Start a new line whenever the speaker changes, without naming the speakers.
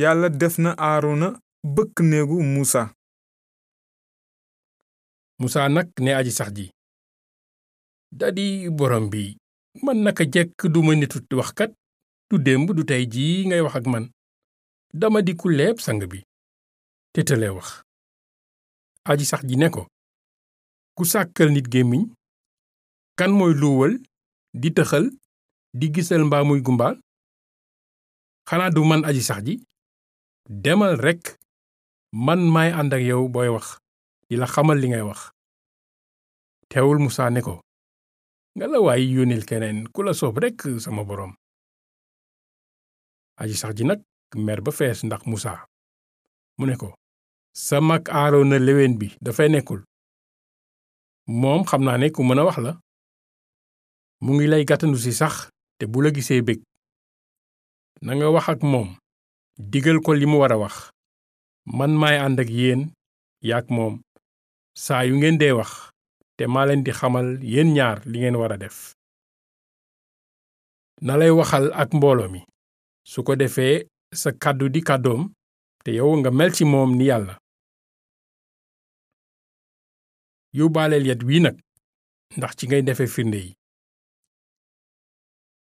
yàlla def na aarona bëkk néegu muusa
musaa nag ne aji sax ji dadi borom bi man naka jekk duma nitu waxkat du démb du tey jii ngay wax ak man dama di ku leeb sang bi te tële wax aji sax ji ne ko ku sàkkal nit gémmiñ kan mooy luwal di tëxal di gisal mbaa muy gumbaal xanaa du man aji sax ji demal rekk man maay ànd ak yow booy wax di la xamal li ngay wax teewul musaa ne ko nga la waay yónnil keneen ku la soob rekk sama boroom aji sax ji nag mer ba fees ndax musaa mu ne ko sa mag aaroona léwén bi dafay nekkul moom xam naa ne ku mën a wax la mu ngi lay gàttandu si sax te bu la gisee bég na nga wax ak moom digal ko li mu war a wax man maay ànd ak yéen yaak moom saa yu ngeen dee wax te maa leen di xamal yéen ñaar li ngeen war a def na lay waxal ak mbooloo mi su ko defee sa kàddu di kàddoom te yow nga mel ci moom ni yàlla yóbbaaleel yet wii nag ndax ci ngay defe firnde yi